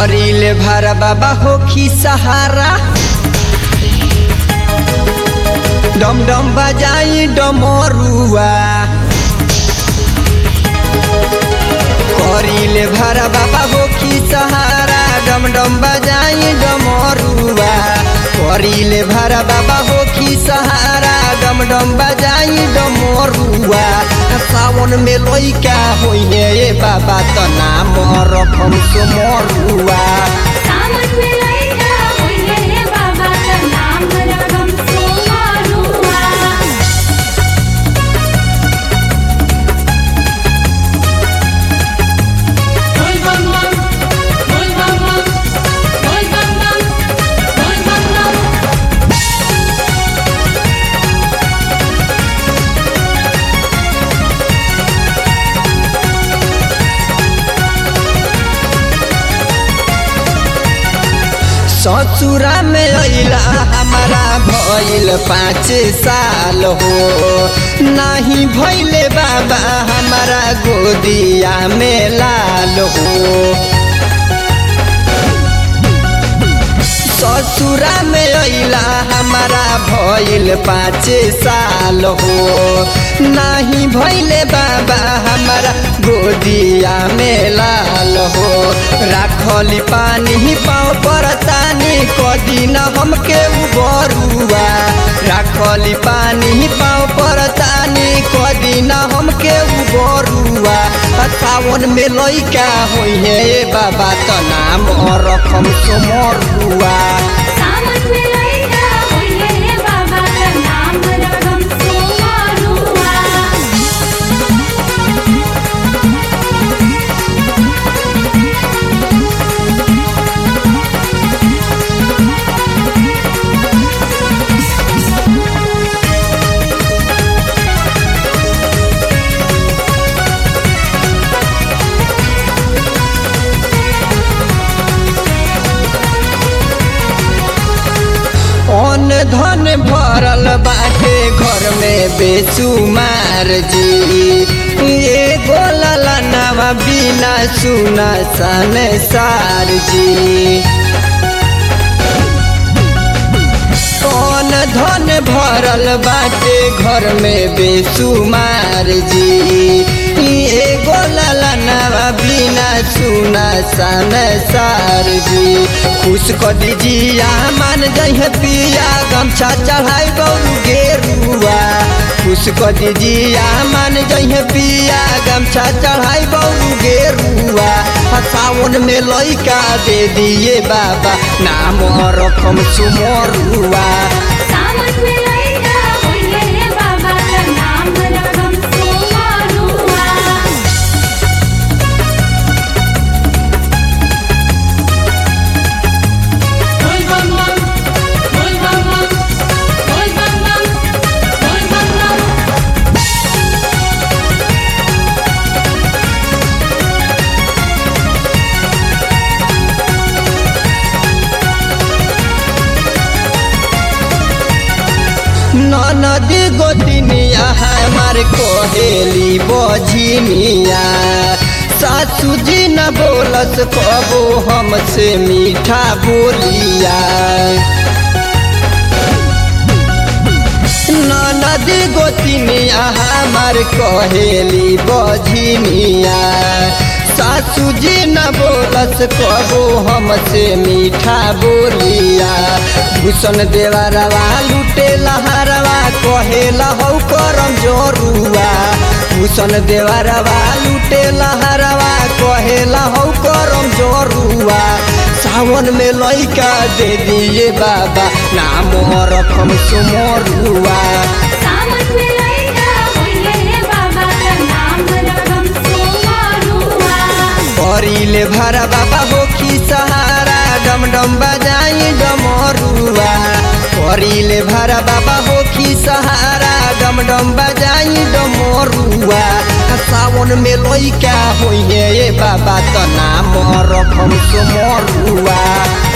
करिले भारा बाबा होखी सहारा डम डम बजाई डमरुआ करिले भारा बाबा होखी सहारा डम डम बजाई डमरुआ करिले भारा बाबा होखी सहारा डम डम बजाई डमरुआ सावन में लइका होइने ए बाबा त नाम रखम सुमरुआ सामन में लइका होइले रे बाबा का नाम रगम सोमारुआ बोल बम बम बोल बम बम बोल बम बम बोल बम बम ससुरा में अइला हमारा भइल पाँच साल हो नाही भइले बाबा हमारा गोदिया में लाल हो ससुरा में अइला हमारा भइल पाँच साल हो नाही भइले बाबा हमारा गोदिया में लाल हो राखली पानी पाँव पर तानी कदी न हमके उबरुआ राखली पानी पाँव पर तानी कदी न हमके उबरुआ सावन में लइका होइहे बाबा त नाम रखम सोमरुआ सामन में लइका होइले रे बाबा का नाम रगम सोमारुआ अन धन भरल बाटे घर में बेसुमार जी एगो ललनवा बिना सुना सन सार जी कौन धन भरल बाटे घर में बेसुमार जी एगो ललनवा बिना सुना सन सार जी खुश क दीजिया मान जहे पिया गमछा चढ़ाई गौरू गेरुआ खुश क दीजिया मान जहे पिया गमछा चढ़ाई गौरू गेरुआ सावन में लइका दे दिए बाबा नाम रकम सुमरुआ सामन में लइका होइले रे बाबा का नाम रगम सोमारुआ बोल बम बम बोल बम बम बोल बम बम बोल बम बम नदी गोदिनिया हमार कोहेली बझिनिया सासू जी न बोलस कबो हमसे मीठा बोलिया नदी गोतिनिया हमार कहेली बझिनिया सासू जी न बोलस कबो हमसे मीठा बोलिया भूषण देवरवा लुटे लहरवा कहेला हौ करम जोरुआ भूषण देवरवा लुटे लहरवा कहेला हौ करम जोरुआ सावन में लइका दे दिए बाबा नाम रकम सुमरुआ सामन में लइका होइले रे बाबा का नाम रगम सोमारुआ करिले भरा बाबा होखी सहारा डम डम बजाई डमरुआ करिले भरा बाबा होखी सहारा डम डम बजाई डमरुआ सावन में लइका होइहे ए बाबा त नाम रकम सुमरुआ